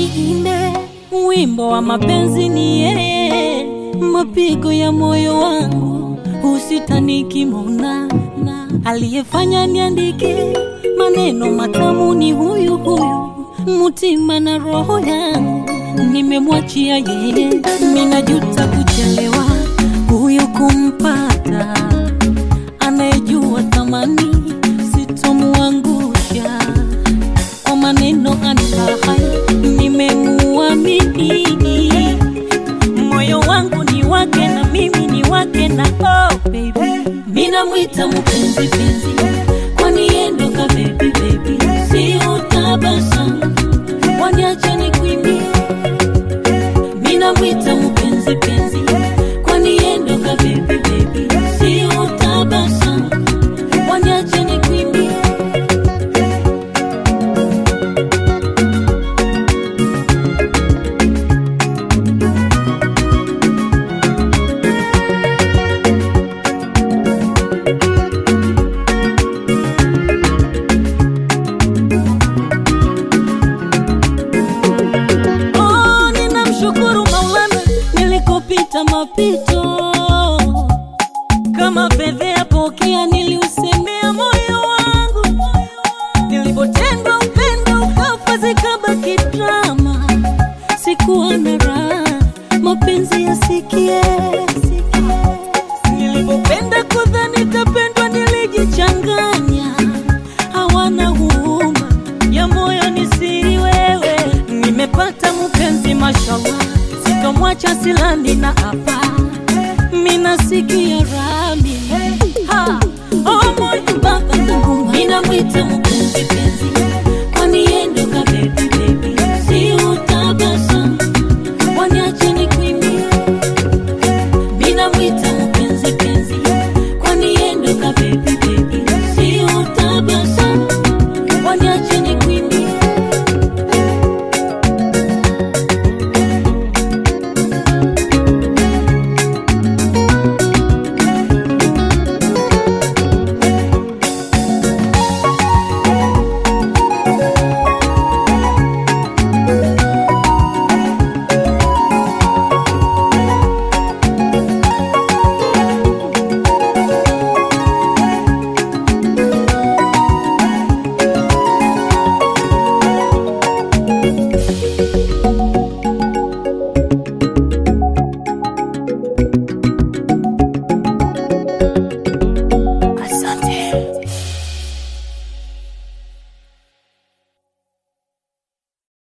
niimbe wimbo wa mapenzi ni yeye, mapigo ya moyo wangu usitanikimona na aliyefanya niandike maneno matamu ni huyu huyu, mutima na roho yangu nimemwachia yeye. Ninajuta kuchelewa huyu kumpata, anayejua thamani sitomuangusha kwa maneno anifahai, nimemuamini moyo wangu ni wake na mimi ni wake na oh baby, mina mwita mpenzi penzi, kwani yendo ka baby baby, si utabasamu waniache nikuimbie, mina mwita mpenzi penzi, kwani yendo ka baby baby, si utabasamu waniache nikuimbie. Oh, ninamshukuru Maulana nilikopita mapito kama fedhea pokea, niliusemea moyo wangu, nilipotendwa upendo ukafa, zikabaki drama, sikuwa na raha, mapenzi yasikie, nilipopenda kudhani tapendwa, nilijichanganya, hawana huruma ya moyo ni siri wewe, nimepata mpenzi mashallah, sitomwacha silani na hapa mina sikia rami ha oh moyo baba Mungu mina mwita mpenzi penzi